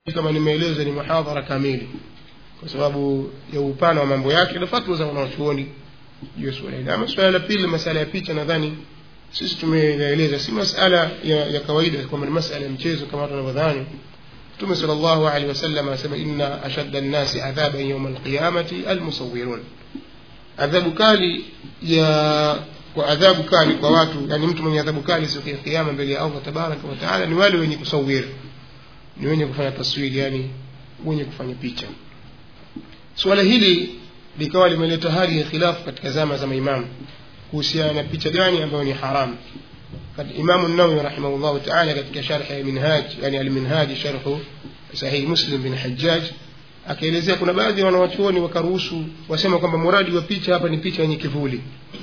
kama nimeeleza ni muhadhara kamili kwa sababu ya upana wa mambo yake na fatwa za wanachuoni juu ya suala hili ama suala la pili masala ya picha nadhani sisi tumeeleza si masala ya, ya kawaida kwamba ni masala ya mchezo kama watu wanavyodhani mtume sal llahu alehi wasallam anasema inna ashadda nnasi adhaban yauma alqiyamati almusawirun adhabu kali ya kwa adhabu kali kwa watu yani mtu mwenye adhabu kali siku ya kiyama mbele ya allah tabaraka wataala ni wale wenye kusawiri ni wenye kufanya taswiri yani wenye kufanya picha suala hili likawa limeleta hali ya khilafu katika zama za maimamu kuhusiana na picha gani ambayo ni haramu imamu nawawi rahimahullahu taala katika sharhi ya minhaj yani alminhaji sharhu sahihi muslim bin hajjaj akaelezea kuna baadhi ya wanawachuoni wakaruhusu wasema kwamba muradi wa picha hapa ni picha yenye kivuli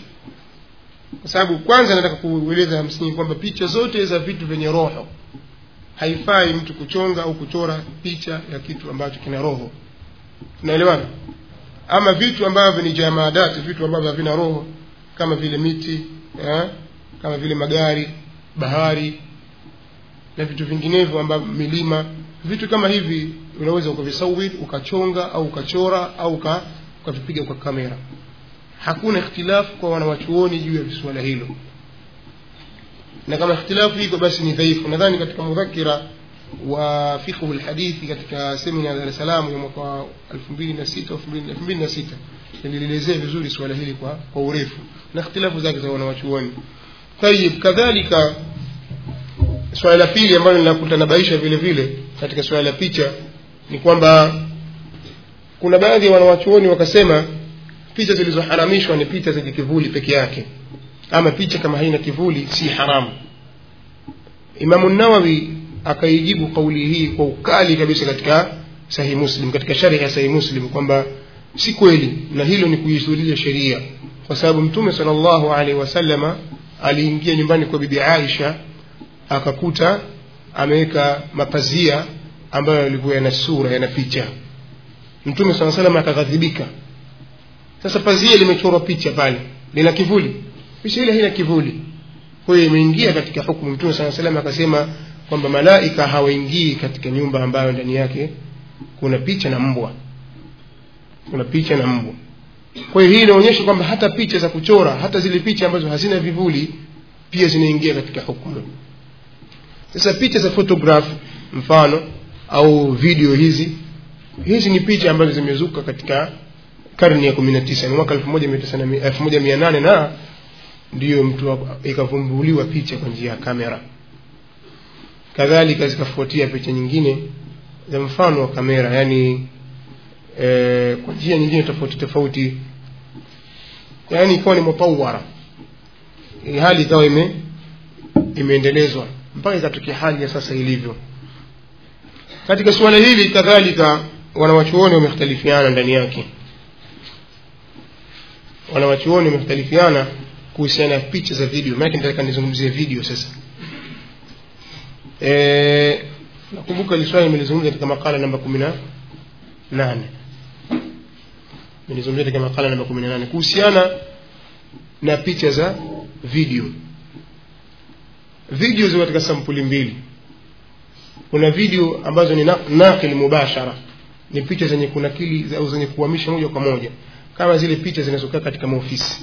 kwa sababu kwanza nataka kueleza msingi kwamba picha zote za vitu vyenye roho haifai mtu kuchonga au kuchora picha ya kitu ambacho kina roho tunaelewana ama vitu ambavyo ni jamadati vitu ambavyo havina roho kama vile miti ya, kama vile magari bahari na vitu vinginevyo ambavyo milima vitu kama hivi unaweza ukavisawir ukachonga au ukachora au ukavipiga kwa kamera hakuna ikhtilafu kwa wanawachuoni juu ya suala hilo na kama ikhtilafu iko basi ni dhaifu nadhani katika mudhakira wa fiqhu lhadithi katika semina ya dar es salaam ya mwaka elfu mbili na sita elfu mbili na sita nilielezea vizuri suala hili kwa, kwa urefu na ikhtilafu zake za wanawachuoni tayib kadhalika swala la pili ambalo linakutanabaisha vile vile katika swala la picha ni kwamba kuna baadhi ya wanawachuoni wakasema picha zilizoharamishwa ni picha zenye kivuli peke yake ama picha kama haina kivuli si haramu imamu nawawi akaijibu kauli hii kwa ukali kabisa katika sahihi muslim katika sharhi ya sahihi muslim kwamba si kweli na hilo ni kuisulia sheria kwa sababu mtume sala llahu alaihi wasalama aliingia nyumbani kwa bibi aisha akakuta ameweka mapazia ambayo yalikuwa yana sura yana picha mtume saa salam akaghadhibika sasa pazia limechorwa picha pale lina kivuli picha ile haina kivuli kwa hiyo imeingia katika hukumu mtume saa salam akasema kwamba malaika hawaingii katika nyumba ambayo ndani yake kuna picha na mbwa kuna picha na mbwa kwa hiyo hii inaonyesha kwamba hata picha za kuchora hata zile picha ambazo hazina vivuli pia zinaingia katika hukumu sasa picha za photograph mfano au video hizi hizi ni picha ambazo zimezuka katika karne ya kumi na tisa ni mwaka elfu moja mia nane na ndiyo mtu ikavumbuliwa picha kwa njia ya kamera kadhalika zikafuatia picha nyingine za mfano wa kamera yani e, kwa njia nyingine tofauti tofauti yani ikawa ni mutawara hali ikawa ime imeendelezwa mpaka ikatokea hali ya sasa ilivyo katika suala hili kadhalika wanawachuoni wamekhtalifiana ndani yake wanawachuoni wamekhtalifiana kuhusiana na picha za video maanake nataka nizungumzie video sasa e, nakumbuka hili swali nimelizungumza katika makala namba kumi na nane nilizungumzia katika makala namba kumi na nane kuhusiana na picha za video video ziko katika sampuli mbili kuna video ambazo ni nakil mubashara ni picha zenye kunakili au zenye kuhamisha moja kwa moja kama zile picha zinazokaa katika maofisi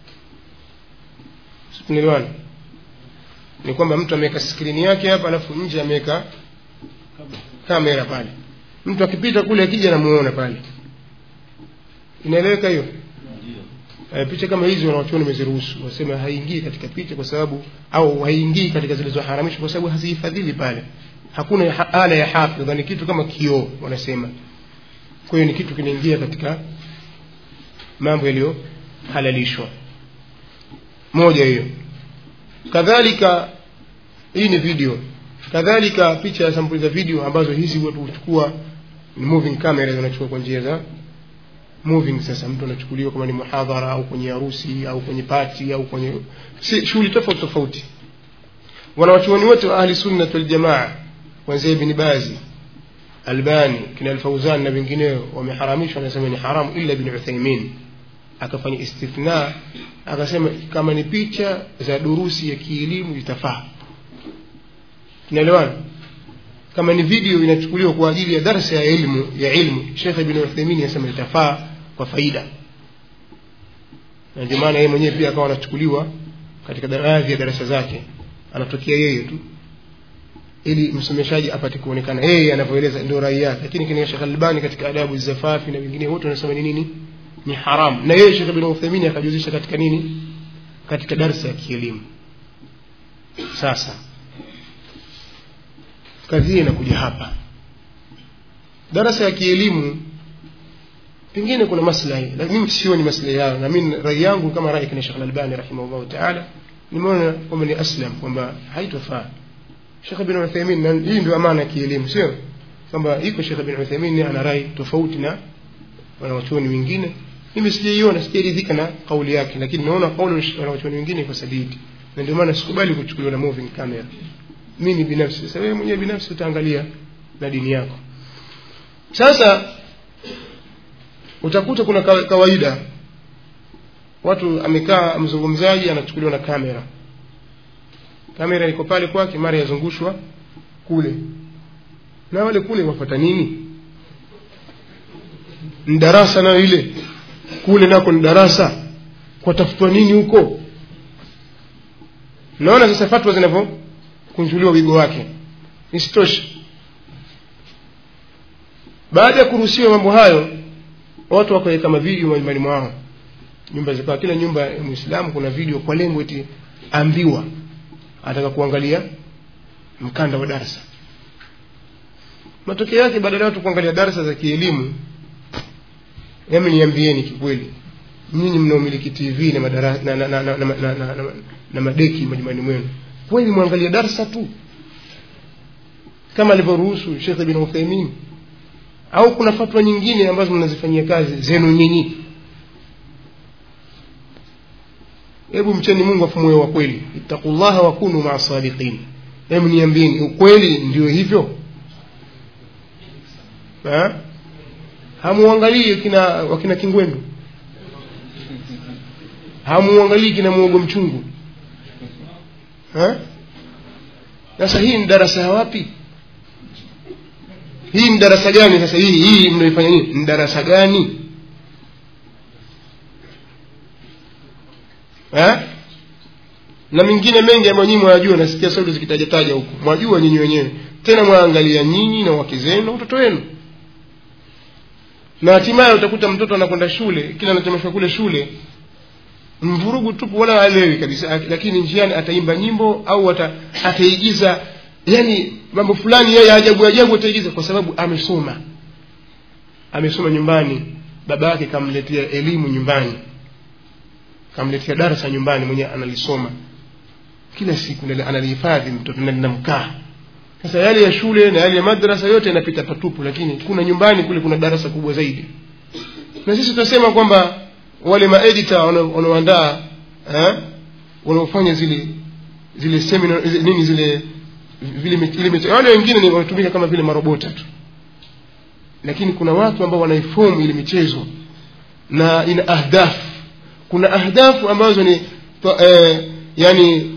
tunaelewana ni kwamba mtu ameweka skrini yake hapa alafu nje ameweka kamera pale mtu akipita kule akija namuona pale inaeleweka hiyo e, picha kama hizi wanawachuoni wameziruhusu wasema haingii katika picha kwa sababu au haingii katika zilizoharamishwa kwa sababu hazihifadhili pale hakuna ha ala ya hafidha ni kitu kama kioo wanasema kwa hiyo ni kitu kinaingia katika mambo yaliyohalalishwa moja hiyo kadhalika hii ni video kadhalika picha ya sampuli za video ambazo hizi watu huchukua ni moving camera zinachukua kwa njia za moving sasa mtu anachukuliwa kama ni muhadhara au kwenye harusi au kwenye pati au kwenye si, shughuli tofauti tofauti wanawachuoni wote wa ahli sunnat waljamaa kuanzia ibni bazi albani kina alfauzan na wengineo wameharamishwa wanasema ni haramu illa ibn uthaimin akafanya istithna akasema kama ni picha za durusi ya kielimu itafaa tunaelewana kama ni video inachukuliwa kwa ajili ya darsa ya ilmu ya ilmu shekh ibn uthaimin anasema itafaa kwa faida na ndio maana yeye mwenyewe pia akawa anachukuliwa katika baadhi ya darasa zake anatokea yeye tu ili msomeshaji apate kuonekana yeye anavyoeleza ndio rai yake lakini kina Sheikh Albani katika adabu zafafi na wengine wote wanasema ni nini ni haram na yeye Sheikh Ibn Uthaymeen akajuzisha katika nini katika darsa ya kielimu sasa kazi hii inakuja hapa darasa ya kielimu pengine kuna maslahi lakini mimi sioni maslahi yao na mimi rai yangu kama rai kina Sheikh Albani rahimahullah ta'ala nimeona kwamba ni aslam kwamba haitofaa Sheikh bin Uthaymeen na hii ndio amana ya kielimu sio kwamba iko Sheikh bin Uthaymeen ana rai tofauti na wanawachuoni wengine mimi sijaiona sijaridhika na kauli yake lakini naona kauli ya wanawachuoni wengine iko sadidi na ndio maana sikubali kuchukuliwa na moving camera mimi binafsi sasa wewe mwenyewe binafsi utaangalia na dini yako sasa utakuta kuna kawaida watu amekaa mzungumzaji anachukuliwa na kamera kamera iko pale kwake mara yazungushwa kule na wale kule wafata nini ni darasa nayo ile kule nako ni darasa kwatafutwa nini huko naona sasa fatwa zinavyokunjuliwa wigo wake isitoshe baada ya kuruhusiwa mambo hayo watu wakaweka mavideo majumbani mwao nyumba zikawa kila nyumba ya mwislamu kuna video kwa lengo eti ambiwa ataka kuangalia mkanda wa darasa matokeo yake badala ya watu kuangalia darasa za kielimu yami niambieni kikweli nyinyi mnaomiliki tv na, madara, na, na, na, na, na, na, na, na, na madeki majumbani mwenu kweli mwangalia darasa tu kama alivyoruhusu shekh bin uthaimin au kuna fatwa nyingine ambazo mnazifanyia kazi zenu nyinyi hebu mcheni mungu afu moyo wa kweli ittaqullaha wakunu maa sadiqin hebu niambieni ukweli ndio hivyo ha? hamuangalii kina wakina kingwendu hamuangalii kina muogo mchungu ha? sasa hii ni darasa ya wapi hii ni darasa gani sasa hii hii mnaifanya nini ni darasa gani ha? na mengine mengi ambayo nyinyi mwajua nasikia sauti zikitajataja huku mwajua nyinyi wenyewe tena mwaangalia nyinyi na wake zenu na watoto wenu na hatimaye utakuta mtoto anakwenda shule kila anachomeshwa kule shule mvurugu tupu wala haelewi kabisa lakini njiani ataimba nyimbo au ata, ataigiza yani mambo fulani yeye ajabu ajabu ataigiza kwa sababu amesoma amesoma nyumbani baba yake kamletea elimu nyumbani kamletea darasa nyumbani mwenyewe analisoma kila siku analihifadhi mtoto na linamkaa sasa yale ya shule na yale ya madrasa yote yanapita patupu lakini kuna nyumbani kule kuna darasa kubwa zaidi na sisi tunasema kwamba wale maedita wanaoandaa wanaofanya zile zile seminar nini zile vile ile wale wengine ni wanatumika kama vile marobota tu lakini kuna watu ambao wanaifomu ile michezo na ina ahdafu kuna ahdafu ambazo ni to, eh, yani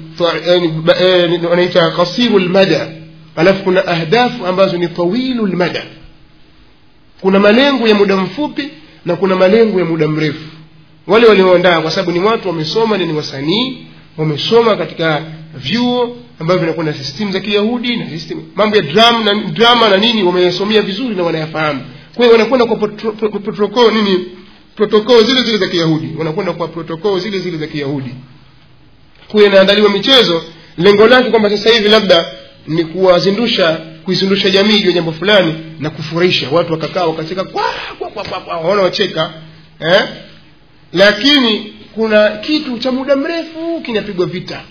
yani wanaita qasiru lmada alafu kuna ahdafu ambazo ni tawilu lmada kuna malengo ya muda mfupi na kuna malengo ya muda mrefu wale walioandaa kwa sababu ni watu wamesoma ni wasanii wamesoma katika vyuo ambavyo vinakuwa na system za kiyahudi na system mambo ya drum na drama na nini wameyasomea vizuri na wanayafahamu kwa hiyo wanakwenda kwa protocol nini protokoo zile zile za kiyahudi wanakwenda kwa protokoo zile zile za kiyahudi kuwa inaandaliwa michezo lengo lake kwamba sasa hivi labda ni kuwazindusha kuizindusha jamii juu ya jambo fulani na kufurahisha watu wakakaa wakacheka kwa kwa kwa kwa, kwa waona wacheka eh? lakini kuna kitu cha muda mrefu kinapigwa vita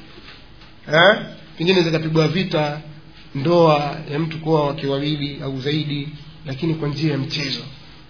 eh? pengine zikapigwa vita ndoa ya mtu kuoa wake wawili au zaidi lakini kwa njia ya mchezo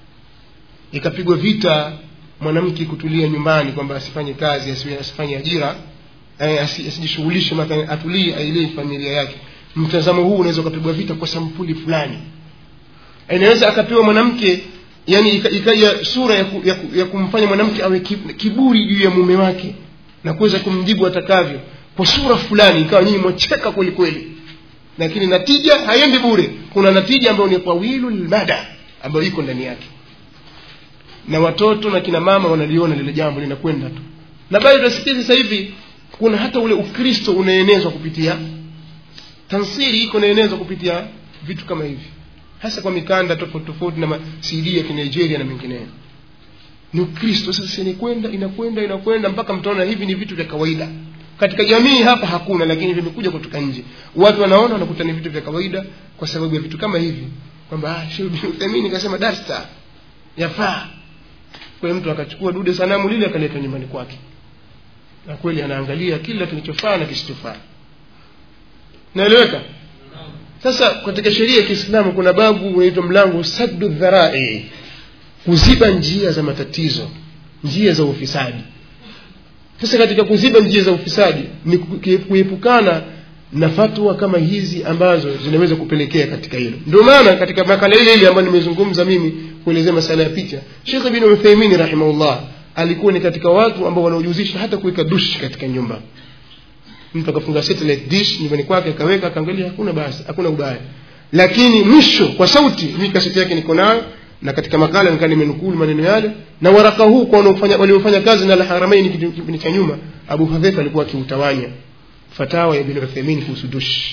ikapigwa vita mwanamke kutulia nyumbani kwamba asifanye kazi asifanye ajira asijishughulishe mathalan atulie ailee familia yake mtazamo huu unaweza ukapigwa vita kwa sampuli fulani inaweza akapewa mwanamke yani ikaja sura ya, ku, ya, ku, ya kumfanya mwanamke awe kiburi juu ya mume wake na kuweza kumjibu atakavyo kwa sura fulani ikawa nyinyi mwacheka kweli kweli lakini natija haiendi bure kuna natija ambayo ni tawilu lmada ambayo iko ndani yake na watoto na kina mama wanaliona lile jambo linakwenda tu na bado tunasikia sasa hivi kuna hata ule ukristo unaenezwa kupitia tansiri iko inaenezwa kupitia vitu kama hivi hasa kwa mikanda tofauti tofauti na ma- cd ya kinigeria na mengineyo ni ukristo sasa inakwenda inakwenda inakwenda mpaka mtaona hivi ni vitu vya kawaida katika jamii hapa hakuna lakini vimekuja kutoka nje watu wanaona wanakuta ni vitu vya kawaida kwa sababu ya vitu kama hivi kwamba ah, Sheikh bin Uthaymeen nikasema darsa yafaa kwa hiyo mtu akachukua dude sanamu lile akaleta nyumbani kwake na kweli anaangalia kila kilichofaa na kisichofaa naeleweka sasa katika sheria ya kiislamu kuna babu unaitwa mlango saddu dharai kuziba njia za matatizo njia za ufisadi sasa katika kuziba njia za ufisadi ni ku- kuepukana na fatwa kama hizi ambazo zinaweza kupelekea katika hilo ndio maana katika makala ile ile ambayo nimezungumza mimi kuelezea masala ya picha shekh bin uthaimin rahimahullah alikuwa ni katika watu ambao wanaojihusisha hata kuweka dushi katika nyumba mtu akafunga satellite dish nyumbani kwake akaweka akaangalia hakuna basi hakuna ubaya lakini mwisho kwa sauti mimi kaseti yake niko nayo na katika makala nikaa nimenukulu maneno yale na waraka huu kwa wanaofanya waliofanya kazi na alharamaini kitu- kipindi cha nyuma abu hudhaifa alikuwa akiutawanya fatawa ya bin uthaimin kuhusu dush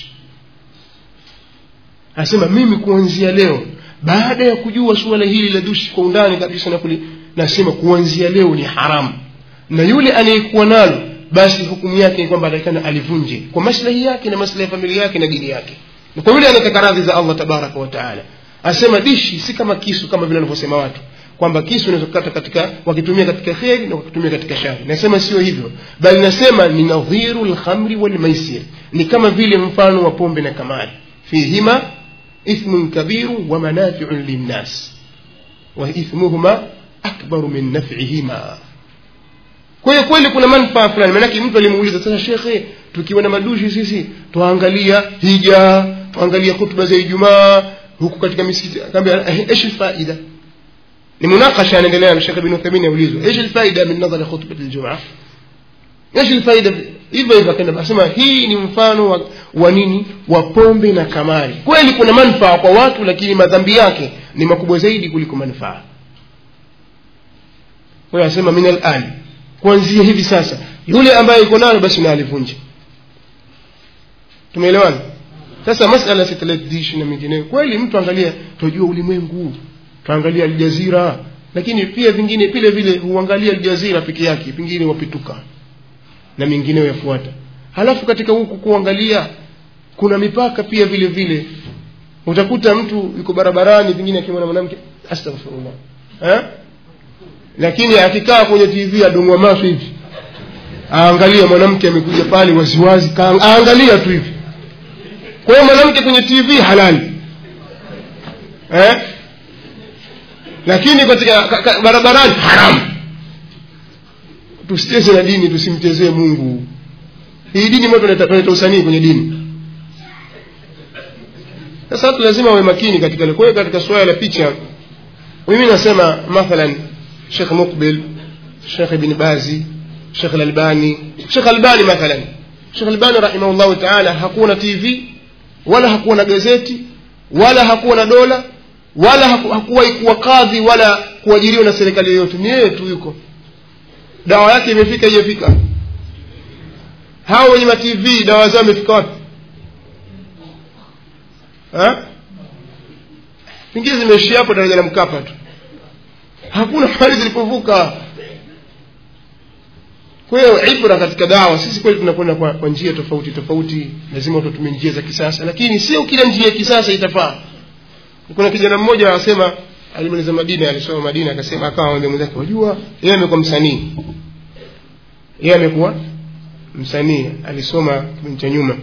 anasema mimi kuanzia leo baada ya kujua suala hili la dushi kwa undani kabisa na kuli, nasema kuanzia leo ni haramu na yule anayekuwa nalo basi hukumu yake ni kwamba atakana alivunje kwa maslahi yake na maslahi ya familia yake na dini yake na kwa yule anataka radhi za allah tabaraka wa taala asema dishi si kama kisu kama vile wanavyosema watu kwamba kisu unaweza kukata katika wakitumia katika kheri na wakitumia katika shari nasema sio hivyo bali nasema ni nadhiru lkhamri walmaisir ni kama vile mfano wa pombe na kamari fihima ithmun kabiru wa manafiun linnas wa ithmuhuma akbaru min nafihima kwa hiyo kweli kuna manufaa fulani maanake mtu alimuuliza sasa shekhe tukiwa na madushi sisi twaangalia hija twaangalia hutuba za ijumaa huku katika misikiti akaambia "Eh, ايش الفائده ni munakasha anaendelea na shekhe bin uthamin aulizwa ايش الفائده من نظر خطبه الجمعه ايش الفائده hivyo hivyo akaenda asema hii ni mfano wa, wa nini wa pombe na kamari kweli kuna manufaa kwa watu lakini madhambi yake ni makubwa zaidi kuliko manufaa kwa hiyo anasema min alan kuanzia hivi sasa yule ambaye iko nayo basi na alivunje tumeelewana sasa masala ya satellite dish na mengineyo kweli mtu angalia tunajua ulimwengu tuangalia aljazira lakini pia vingine vile vile huangalia aljazira peke yake pengine wapituka na mengineyo yafuata halafu katika huku kuangalia kuna mipaka pia vile vile utakuta mtu yuko barabarani pengine akimwona mwanamke astaghfirullah eh? lakini akikaa kwenye tv adungwa maso hivi aangalia mwanamke amekuja pale waziwazi kaa- aangalia tu hivi kwa hiyo mwanamke kwenye tv halali eh? lakini katika ka, ka, barabarani haramu tusicheze na dini tusimchezee mungu hii dini moto tunaleta usanii kwenye dini sasa watu lazima wawe makini katika hilo. kwa hiyo katika suala la picha mimi nasema mathalan shekh muqbil shekh ibn bazi shekh lalbani shekh albani mathalan shekh albani rahimahullahu taala hakuwa na tv wala hakuwa na gazeti wala hakuwa na dola wala haku- hakuwahi kuwa kadhi wala kuajiriwa na serikali yoyote ni yeye tu yuko dawa yake imefika ijafika hao wenye matv dawa zao imefika wapi Ha? pengine zimeishia hapo daraja la mkapa tu hakuna mahali zilipovuka kwa hiyo ibra katika dawa sisi kweli tunakwenda kwa, kwa njia tofauti tofauti lazima tutumie njia za kisasa lakini sio kila njia ya kisasa itafaa kuna kijana mmoja anasema alimaliza madina alisoma madina akasema akawa mwambia mwenzake wajua yeye amekuwa msanii yeye amekuwa msanii alisoma kipindi cha nyuma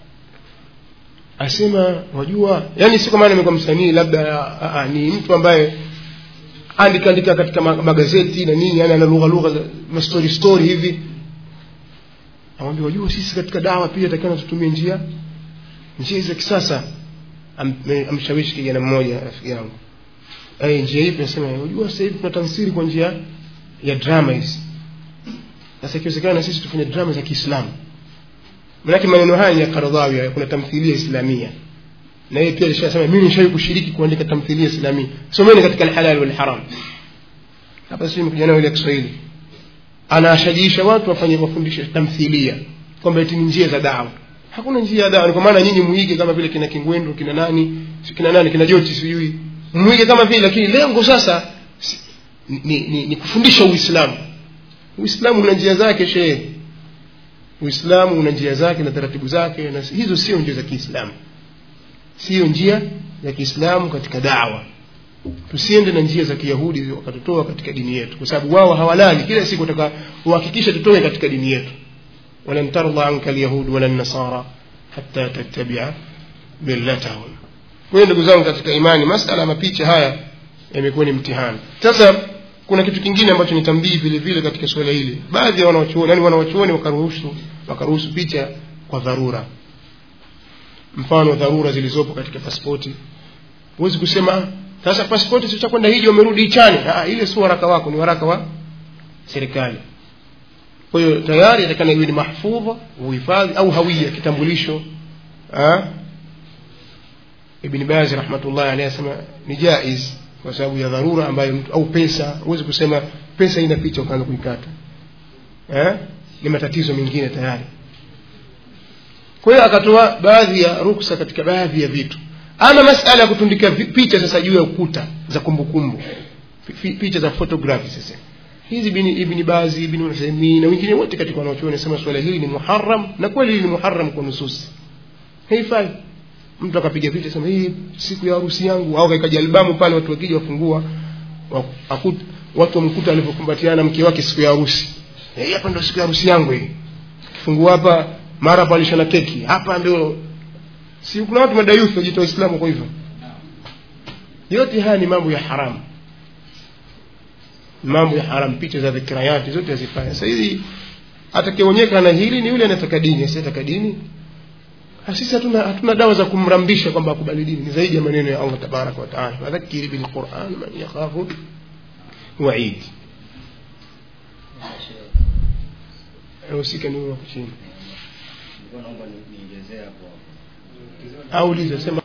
asema wajua yani si kwa maana amekuwa msanii labda a, a, ni mtu ambaye andika andika katika ma- magazeti na nini yani ana lugha lugha za mastori story hivi amwambia wajua sisi katika dawa pia takana tutumie njia njia za kisasa Am- me- amshawishi kijana mmoja rafiki yangu Eh, njia hivi nasema unajua sasa hivi tuna tafsiri kwa njia ya drama hizi sasa ikiwezekana na sisi tufanye drama za Kiislamu manake maneno haya ni ya Karadhawi haya kuna tamthilia islamia na yeye pia alishasema mimi nishawahi kushiriki kuandika tamthilia islamia someni katika alhalal wal haram hapa sisi mkuja nayo ile Kiswahili anawashajiisha watu wafanye mafundisho tamthilia kwamba eti ni njia za dawa hakuna njia ya dawa ni kwa maana nyinyi muige kama vile kina Kingwendu kina nani kina nani kina Joti sijui muige kama vile lakini lengo sasa si- ni, ni, ni, ni kufundisha Uislamu Uislamu una njia zake shehe Uislamu una njia zake na taratibu zake na hizo sio njia za Kiislamu sio njia ya Kiislamu katika dawa tusiende na njia za Kiyahudi wakatutoa katika dini yetu kwa sababu wao hawalali kila siku wataka uhakikishe tutoe katika dini yetu walan tarda anka alyahud wala nasara hatta tattabia millatahum kwa hiyo ndugu zangu katika imani masala ya mapicha haya yamekuwa ni mtihani sasa kuna kitu kingine ambacho ni tambii vile vile katika suala hili baadhi ya wanawachuoni yani wanawachuoni wakaruhusu wakaruhusu picha kwa dharura mfano dharura zilizopo katika pasipoti huwezi kusema "Ah, sasa pasipoti sio cha kwenda hiji wamerudi ichani ah ile sio waraka wako ni waraka wa serikali kwa hiyo tayari atakana iwe ni mahfudha uhifadhi au hawia kitambulisho ah ibn baz rahmatullahi alayhi asema ni jaiz kwa sababu ya dharura ambayo mtu au pesa huwezi kusema pesa ina picha ukaanza kuikata eh ni matatizo mengine tayari kwa hiyo akatoa baadhi ya ruksa katika baadhi ya vitu ama masala ya kutundika vi- picha sasa juu ya ukuta za kumbukumbu Fi- fi- picha za photography sasa hizi ibn ibn bazi ibn Uthaymeen na wengine wote katika wanaochuoni wanasema swala hili ni muharram na kweli hili ni muharram kwa nususi haifai mtu akapiga picha sema hii siku ya harusi yangu au kaikaja albamu pale watu wakija wafungua wa- akut- watu wamkuta alivyokumbatiana mke wake siku ya harusi Eh, hii hapa ndio siku ya harusi yangu hii kifungua hapa mara palisha na keki hapa ndio si kuna watu madayuthi wajitoa Uislamu kwa hivyo yote haya ni mambo ya haramu mambo ya haramu picha za dhikrayati zote hazifanya sasa hizi atakayeonyeka na hili ni yule anataka dini asiyetaka dini Ah, sisi hatuna hatuna dawa za kumrambisha kwamba akubali dini ni zaidi ya maneno ya Allah tabaraka wa taala wadhakiri bil Qur'an man yakhafu wa'id usika ni huyo hapo chini Nilikuwa naomba ni- niongezee hapo au uliza sema